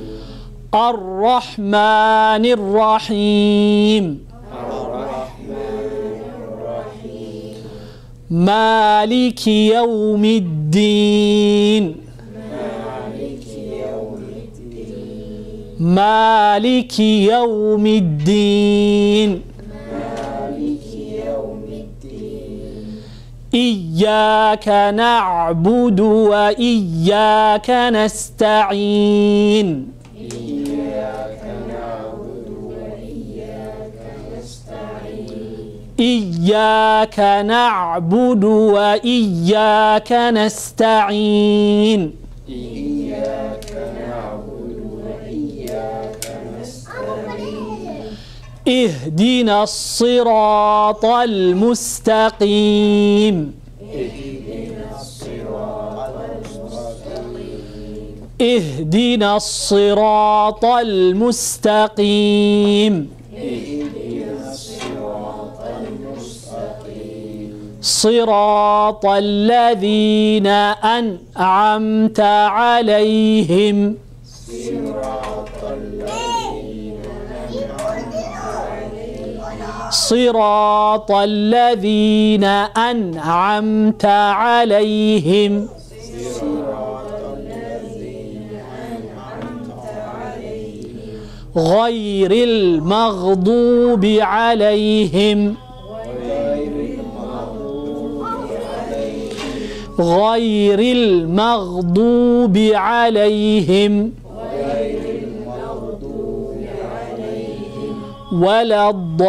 الرحمن الرحيم الرحمن الرحيم مالك يوم الدين مالك يوم الدين مالك يوم الدين مالك يوم الدين إياك نعبد وإياك نستعين إياك نعبد وإياك نستعين إياك نعبد وإياك نستعين إياك نعبد وإياك نستعين اهدنا الصراط المستقيم اهدنا الصراط المستقيم اهدنا الصراط المستقيم اهدنا الصراط المستقيم صراط الذين أنعمت عليهم صراط الذين أنعمت عليهم صراط الذين أنعمت عليهم صراط الذين أنعمت عليهم غير المغضوب عليهم غير المغضوب عليهم غير المغضوب عليهم غير المغضوب عليهم ولا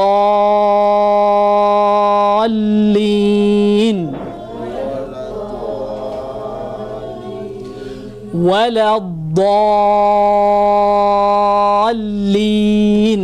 الضالين ولا الضالين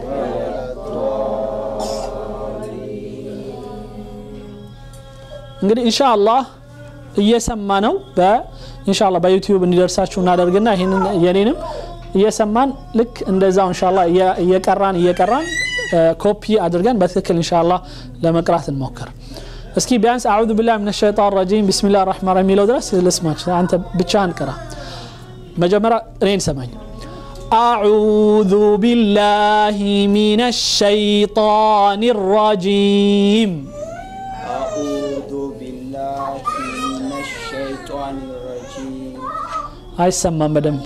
እንግዲህ ኢንሻአላህ እየሰማ ነው በኢንሻአላህ በዩቲዩብ እንዲደርሳችሁ እናደርግና ይህንን የኔንም እየሰማን ልክ እንደዛው ኢንሻአላህ እየ- እየቀራን እየቀራን እ፣ ኮፒ አድርገን በትክክል ኢንሻአላህ ለመቅራት እንሞክር እስኪ ቢያንስ አዑዙ ቢላህ ምን ሸይጣን ረጂም ቢስሚላህ ራህማን ረሂም የሚለው ድረስ ልስማች አንተ ብቻህን ቅራ መጀመሪያ እኔን ሰማኝ أعوذ بالله من الشيطان الرجيم أعوذ بالله من الشيطان الرجيم አይሰማም በደንብ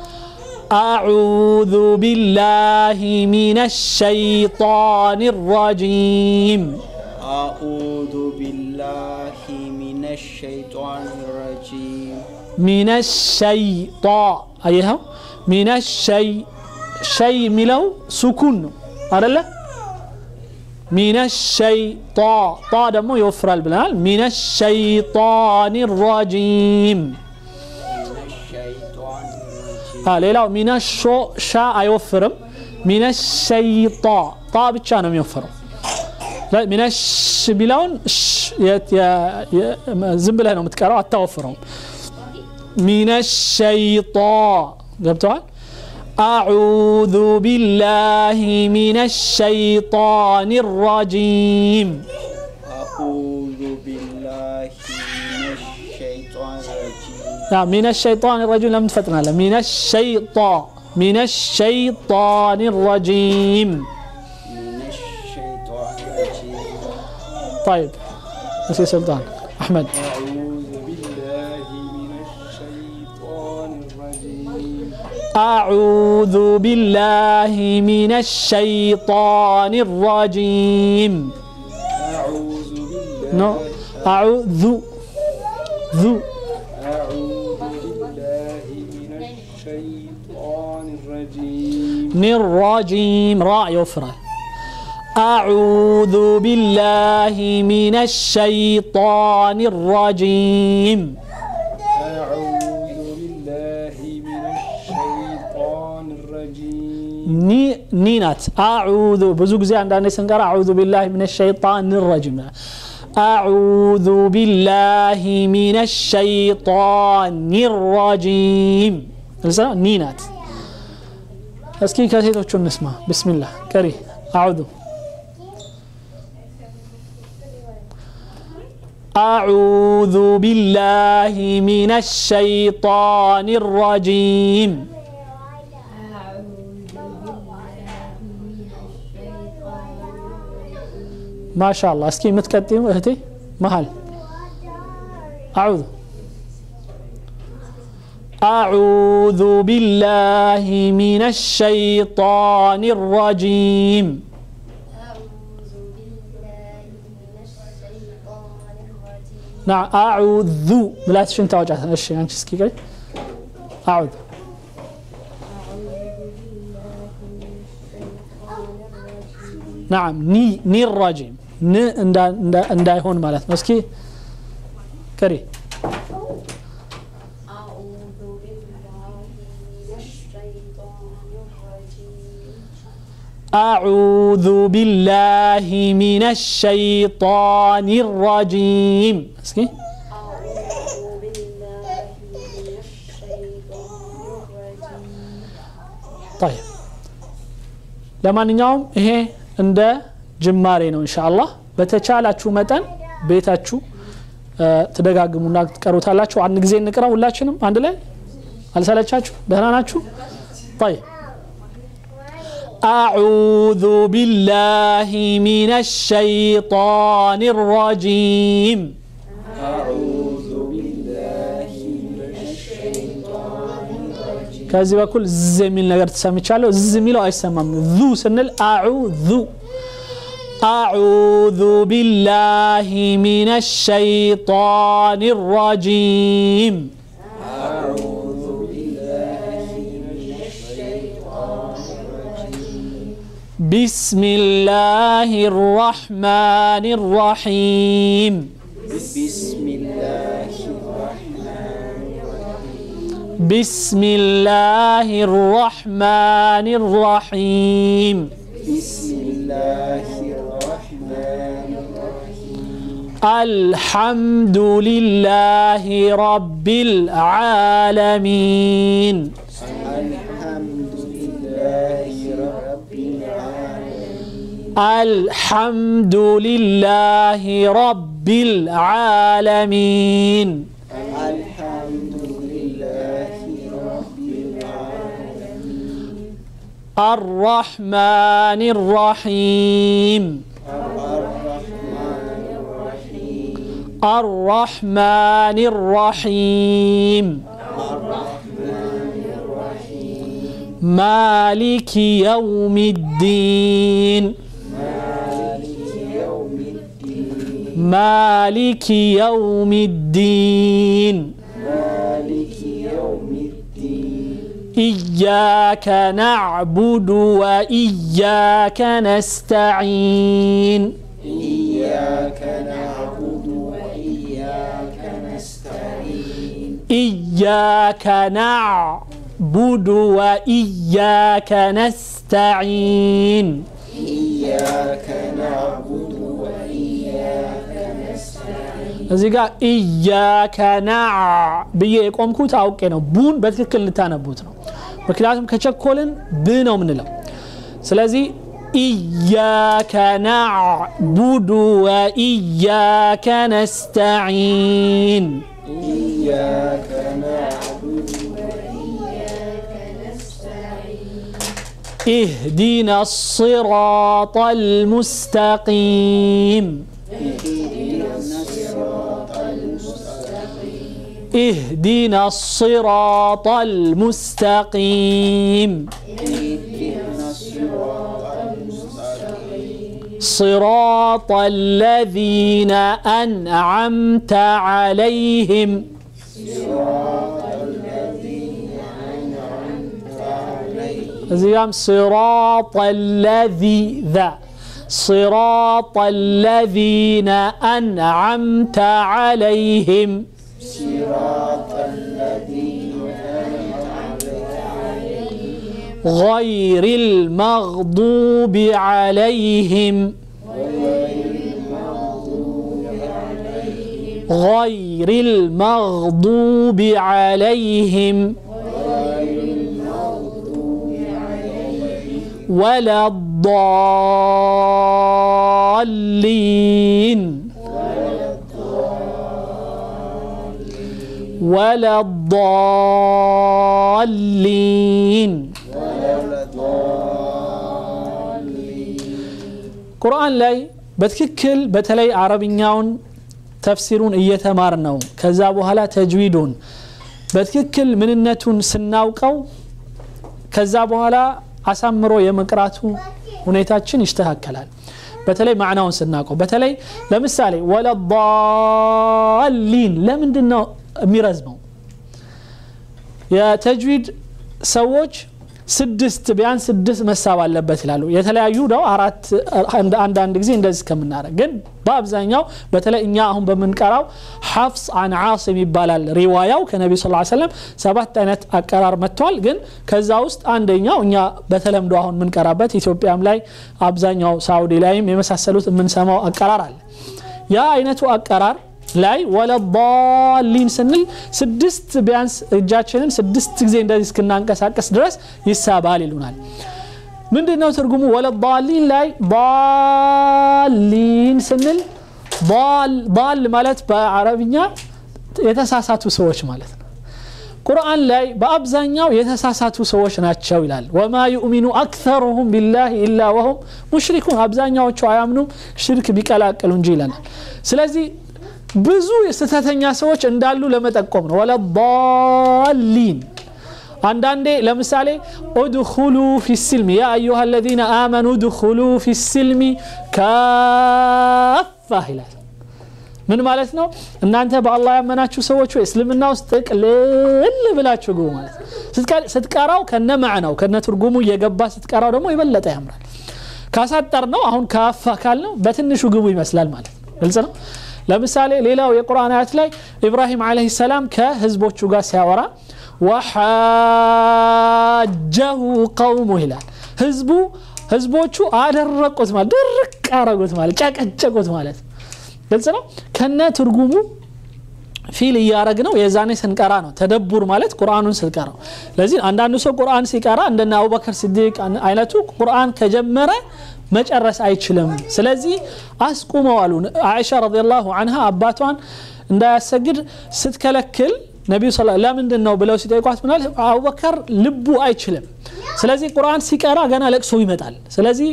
أعوذ بالله من الشيطان الرجيم أعوذ بالله من الشيطان الرجيم من الشيطان أيها من الشيء شيء ملو سكون أرلا من الشيطان طا دمو يوفر البلال من الشيطان الرجيم من الشيطان الرجيم ها ሌላው ሚነ ሾ ሻ አይወፍርም ሚነ ሸይጣ ጣ ብቻ ነው የሚወፍረው ለ- ሚነ ሽ ቢለውን ሽ የት- የ- የ- ዝም ብለህ ነው የምትቀረው አታወፍረውም ሚነ ሸይጣ ገብተዋል አዑዙ ቢላህ ሚነ ሸይጣን ረጂም أعوذ بالله من الشيطان الرجيم ሚነ ሸይጣን ረጂም ለምን ትፈጥናለህ? ሚነ ሸይጣ ሚነ ሸይጣን ረጂም من الشيطان الرجيم طيب نسي سلطان أحمد أعوذ بالله من الشيطان الرجيم أعوذ بالله من الشيطان الرجيم أعوذ بالله نو أعوذ ذو أعوذ بالله من الشيطان الرجيم من الرجيم راء يفرى أعوذ بالله من الشيطان الرجيم أعوذ بالله من الشيطان الرجيم ني نينات أعوذ بزوج زي عندنا سنقرأ أعوذ بالله من الشيطان الرجيم أعوذ بالله من الشيطان الرجيم لسه نينات እስኪ ከሴቶቹ እንስማ ብስሚላህ ቀሪ አዑዙ أعوذ بالله من الشيطان الرجيم ما شاء الله اسكي متقدم اهتي مهل أعوذ أعوذ بالله من الشيطان الرجيم أعوذ بالله من الشيطان الرجيم نعم أعوذ لا تشن توجع ايش يعني اسكي قال أعوذ نعم ني ني الرجيم ن እንዳ እንዳይሆን ማለት ነው እስኪ ቀሪ أعوذ بالله من الشيطان الرجيم أعوذ بالله من الشيطان الرجيم اسكي أعوذ بالله من الشيطان الرجيم طيب ለማንኛውም ይሄ እንደ ጅማሬ ነው ኢንሻአላህ በተቻላችሁ መጠን ቤታችሁ እ፣ ትደጋግሙና ትቀሩታላችሁ አንድ ጊዜ እንቅራ ሁላችንም አንድ ላይ አልሰለቻችሁ ደህና ናችሁ طيب أعوذ بالله من الشيطان الرجيم أعوذ بالله من الشيطان الرجيم ከዚህ በኩል ዝ የሚል ነገር ተሰምቻለሁ ዝ የሚለው አይሰማም ዙ ስንል አዑዙ أعوذ بالله من الشيطان الرجيم أعوذ بالله من الشيطان الرجيم بسم الله الرحمن الرحيم بسم الله الرحمن الرحيم بسم الله الرحمن الرحيم بسم الله الرحمن الرحيم الحمد لله رب العالمين الحمد لله رب العالمين الحمد لله رب العالمين الحمد لله رب العالمين الرحمن الرحيم الرحمن الرحيم الرحمن الرحيم الرحمن الرحيم مالك يوم الدين مالك يوم الدين مالك يوم الدين مالك يوم الدين إياك نعبد وإياك نستعين إياك نعبد وإياك نستعين إياك نعبد وإياك نستعين إياك نعبد وإياك نستعين እዚህ ጋር ኢያከ ናዕ ብዬ የቆምኩት አውቄ ነው ቡን በትክክል ልታነቡት ነው ምክንያቱም ከቸኮልን ብ ነው ምንለው ስለዚህ ኢያከ ናዕቡዱ ወኢያከ ነስተዒን إياك نعبد وإياك نستعين اهدنا الصراط المستقيم اهدنا الصراط المستقيم اهدنا الصراط المستقيم اهدنا الصراط المستقيم صراط الذين أنعمت عليهم صراط الذين أنعمت عليهم زيام صراط الذي ذا صراط الذين أنعمت عليهم صراط الذين أنعمت عليهم غير المغضوب عليهم غير المغضوب عليهم ولا الضالين ولا الضالين ቁርአን ላይ በትክክል በተለይ አረብኛውን ተፍሲሩን እየተማር ነው ከዛ በኋላ ተጅዊዱን በትክክል ምንነቱን ስናውቀው ከዛ በኋላ አሳምሮ የመቅራቱ ሁኔታችን ይስተካከላል በተለይ ማዕናውን ስናውቀው በተለይ ለምሳሌ ወለዳሊን ለምንድን ነው የሚረዝመው የተጅዊድ ሰዎች ስድስት ቢያንስ ስድስት መሳብ አለበት ይላሉ የተለያዩ ነው አራት አንዳንድ ጊዜ እንደዚህ ከምናደረግ ግን በአብዛኛው በተለይ እኛ አሁን በምንቀራው ሐፍስ አን ዓስም ይባላል ሪዋያው ከነቢ ስ ሰለም ሰባት አይነት አቀራር መጥቷል ግን ከዛ ውስጥ አንደኛው እኛ በተለምዶ አሁን የምንቀራበት ኢትዮጵያም ላይ አብዛኛው ሳውዲ ላይም የመሳሰሉት የምንሰማው አቀራር አለ ያ አይነቱ አቀራር ላይ ወለዳሊን ስንል ስድስት ቢያንስ እጃችንን ስድስት ጊዜ እንደዚህ እስክናንቀሳቀስ ድረስ ይሳባል ይሉናል ምንድን ነው ትርጉሙ ወለዳሊን ላይ ሊን ስንል ል ማለት በአረብኛ የተሳሳቱ ሰዎች ማለት ነው ቁርአን ላይ በአብዛኛው የተሳሳቱ ሰዎች ናቸው ይላል ወማ ዩእሚኑ አክተሩሁም ቢላህ ኢላ ወሁም ሙሽሪኩን አብዛኛዎቹ አያምኑም ሽርክ ቢቀላቅሉ እንጂ ይለናል ስለዚህ ብዙ ስህተተኛ ሰዎች እንዳሉ ለመጠቆም ነው ወለዳሊን አንዳንዴ ለምሳሌ ኡድኹሉ ፊ ስልሚ ያ አዩሃ አለዚነ አመኑ ኡድኹሉ ፊ ስልሚ ካፋ ይላል ምን ማለት ነው እናንተ በአላህ ያመናችሁ ሰዎች ወይ እስልምና ውስጥ ጥቅልል ብላችሁ ግቡ ማለት ስትቀራው ከነ ማዕናው ከነ ትርጉሙ እየገባ ስትቀራው ደግሞ የበለጠ ያምራል ካሳጠር ነው አሁን ካፋ ካል ነው በትንሹ ግቡ ይመስላል ማለት ነው ግልጽ ነው ለምሳሌ ሌላው የቁርአን አያት ላይ ኢብራሂም አለህ ሰላም ከህዝቦቹ ጋር ሲያወራ ወሓጀሁ ቀውሙ ይላል ህዝቡ ህዝቦቹ አደረቁት ማለት ድርቅ አረጉት ማለት ጨቀጨቁት ማለት ግልጽ ነው ከነ ትርጉሙ ፊል እያረግ ነው የዛኔ ስንቀራ ነው ተደቡር ማለት ቁርአኑን ስንቀራው ለዚህ አንዳንዱ ሰው ቁርአን ሲቀራ እንደነ አቡበከር ስዲቅ አይነቱ ቁርአን ከጀመረ መጨረስ አይችልም ስለዚህ አስቁመው አሉ አይሻ ረዲየላሁ አንሃ አባቷን እንዳያሰግድ ስትከለክል ነቢዩ ስ ለምንድን ነው ብለው ሲጠይቋት ምናል አቡበከር ልቡ አይችልም ስለዚህ ቁርአን ሲቀራ ገና ለቅሶ ይመጣል ስለዚህ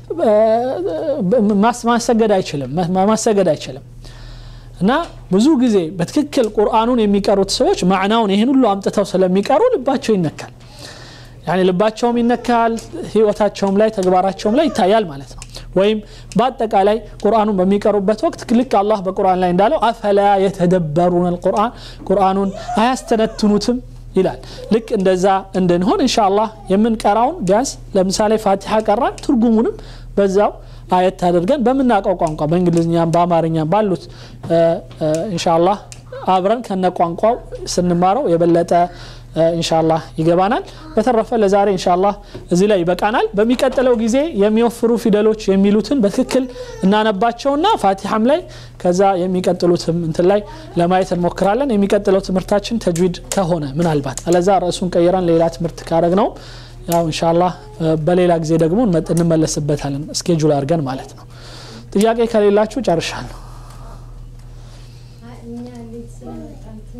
ማሰገድ አይችልም ማሰገድ አይችልም እና ብዙ ጊዜ በትክክል ቁርአኑን የሚቀሩት ሰዎች ማዕናውን ይህን ሁሉ አምጥተው ስለሚቀሩ ልባቸው ይነካል ያኔ ልባቸውም ይነካል ህይወታቸውም ላይ ተግባራቸውም ላይ ይታያል ማለት ነው ወይም በአጠቃላይ ቁርአኑን በሚቀሩበት ወቅት ልክ አላህ በቁርአን ላይ እንዳለው አፈላ የተደበሩን ልቁርአን ቁርአኑን አያስተነትኑትም ይላል ልክ እንደዛ እንድንሆን እንሻ አላህ የምንቀራውን ቢያንስ ለምሳሌ ፋቲሓ ቀራን ትርጉሙንም በዛው አየት አድርገን በምናውቀው ቋንቋ በእንግሊዝኛም በአማርኛም ባሉት እንሻ አላህ አብረን ከነ ቋንቋው ስንማረው የበለጠ ኢንሻአላህ ይገባናል በተረፈ ለዛሬ ኢንሻአላህ እዚህ ላይ ይበቃናል በሚቀጥለው ጊዜ የሚወፍሩ ፊደሎች የሚሉትን በትክክል እናነባቸውና ፋቲሐም ላይ ከዛ የሚቀጥሉትም እንትን ላይ ለማየት እንሞክራለን የሚቀጥለው ትምህርታችን ተጅዊድ ከሆነ ምናልባት አለዛ ርዕሱን ቀይረን ሌላ ትምህርት ካረግ ነው ያው ኢንሻአላህ በሌላ ጊዜ ደግሞ እንመለስበታለን ስኬጁል አድርገን ማለት ነው ጥያቄ ከሌላችሁ ጨርሻለሁ እኛ ልጅ ስለመጣን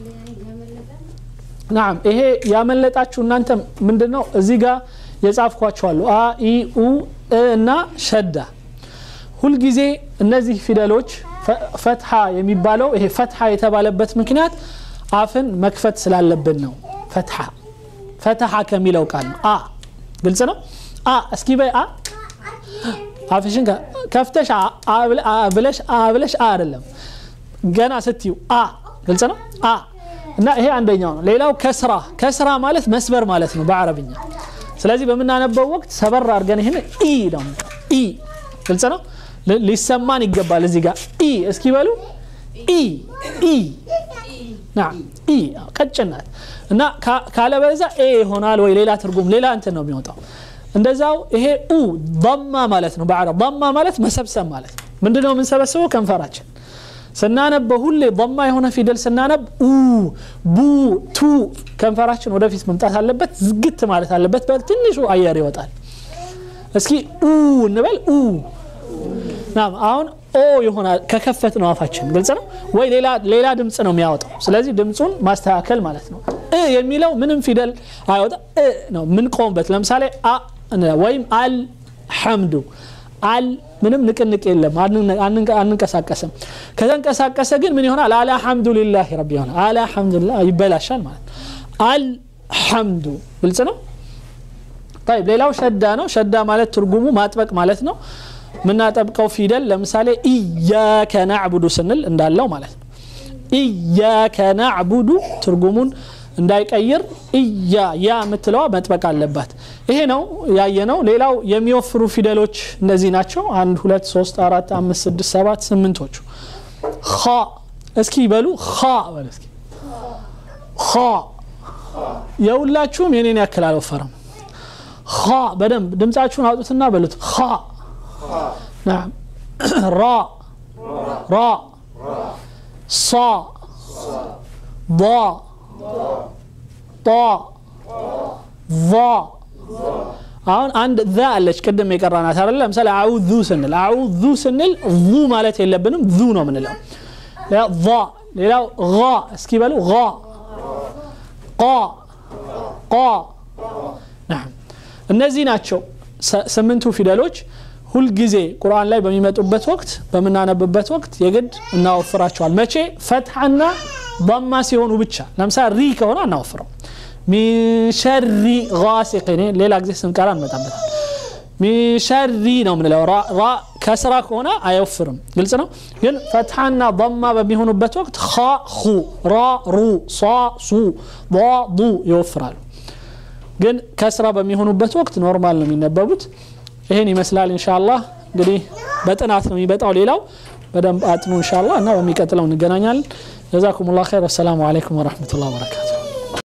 ናም ይሄ ያመለጣችሁ እናንተ ምንድን ነው እዚህ ጋር የጻፍኳቸዋሉ አ ኢ ኡ እ እና ሸዳ ሁልጊዜ እነዚህ ፊደሎች ፈ- ፈትሐ የሚባለው ይሄ ፈትሐ የተባለበት ምክንያት አፍን መክፈት ስላለብን ነው ፈትሐ ፈትሐ ከሚለው ቃል ነው አ ግልጽ ነው አ እስኪ በይ አ አፍሽን ከ- ከፍተሽ አ አ ብለ- አ ብለሽ አ ብለሽ አ አይደለም ገና ስትዩ አ ግልጽ ነው አ እና ይሄ አንደኛው ነው ሌላው ከስራ ከስራ ማለት መስበር ማለት ነው በአረብኛ ስለዚህ በምናነበው ወቅት ሰበር አድርገን ይህን ኢ ነው ኢ ግልጽ ነው ል- ሊሰማን ይገባል እዚህ ጋር ኢ እስኪ በሉ ኢ ኢ ናም ኢ አዎ፣ ቀጭን ናት እና ካ- ካለበዛ ኤ ይሆናል ወይ ሌላ ትርጉም ሌላ እንትን ነው የሚወጣው እንደዛው ይሄ ኡ ضማ ማለት ነው በአረብ ضማ ማለት መሰብሰብ ማለት ነው ምንድነው የምንሰበስበው ከንፈራችን ስናነበው ሁሌ ضማ የሆነ ፊደል ስናነብ ኡ ቡ ቱ ከንፈራችን ወደፊት መምጣት አለበት ዝግት ማለት አለበት በትንሹ አየር ይወጣል እስኪ ኡ እንበል ኡ ናም አሁን ኦ ይሆናል ከከፈት ነው አፋችን ግልጽ ነው ወይ ሌላ ሌላ ድምፅ ነው የሚያወጣው ስለዚህ ድምፁን ማስተካከል ማለት ነው እ የሚለው ምንም ፊደል አይወጣ እ ነው የምንቆምበት ለምሳሌ አ እንላለን። ወይም አል ሐምዱ አል ምንም ንቅንቅ የለም አንን- አንን- አንንቀሳቀስም ከተንቀሳቀሰ ግን ምን ይሆናል አላ ሐምዱ ሊላህ ረቢ ይሆናል አላ ሐምዱሊላህ ይበላሻል ማለት ነው አል ሐምዱ ግልጽ ነው طيب ሌላው ሸዳ ነው ሸዳ ማለት ትርጉሙ ማጥበቅ ማለት ነው የምናጠብቀው ፊደል ለምሳሌ ኢያከ ናዕቡዱ ስንል እንዳለው ማለት ነው ኢያከ ናዕቡዱ ትርጉሙን እንዳይቀይር እያ ያ የምትለዋ መጥበቅ አለባት ይሄ ነው ያየ ነው ሌላው የሚወፍሩ ፊደሎች እነዚህ ናቸው አንድ ሁለት ሶስት አራት አምስት ስድስት ሰባት ስምንቶቹ ኸ እስኪ በሉ ኸ በሉ እስኪ ኸ የሁላችሁም የኔን ያክል አልወፈረም ኸ በደንብ ድምፃችሁን አውጡትና በሉት ኸ ናም ራ ራ ሳ ض ጣ ቫ አሁን አንድ ዛ አለች ቅድም የቀራናት አይደለ ለምሳሌ አዑዙ ስንል አዑዙ ስንል ዙ ማለት የለብንም ዙ ነው ምንለው ሌላ ዛ ሌላው ጋ እስኪ በሉ ጋ ቃ ቃ ናም እነዚህ ናቸው ሰ- ስምንቱ ፊደሎች ሁልጊዜ ቁርአን ላይ በሚመጡበት ወቅት በምናነብበት ወቅት የግድ እናወፍራቸዋል መቼ ፈትሐና ضማ ሲሆኑ ብቻ ለምሳሌ ሪ ከሆነ አናወፍረው ሚን ሸሪ ጋሲቅን ሌላ ጊዜ ስንቀራ እንመጣበታል ሚን ሸሪ ነው ምንለው ራ ራ ከስራ ከሆነ አይወፍርም ግልጽ ነው ግን ፈትሐና ضማ በሚሆኑበት ወቅት ኻ ኹ ራ ሩ ሷ ሱ ض ዱ ይወፍራሉ ግን ከስራ በሚሆኑበት ወቅት ኖርማል ነው የሚነበቡት ይህን ይመስላል ኢንሻአላህ እንግዲህ በጥናት ነው የሚመጣው ሌላው በደንብ አጥኑ ኢንሻአላህ እና በሚቀጥለው እንገናኛለን ጀዛኩም ላ ኸይር ወሰላሙ አለይኩም ወረህመቱላህ ወበረካቱ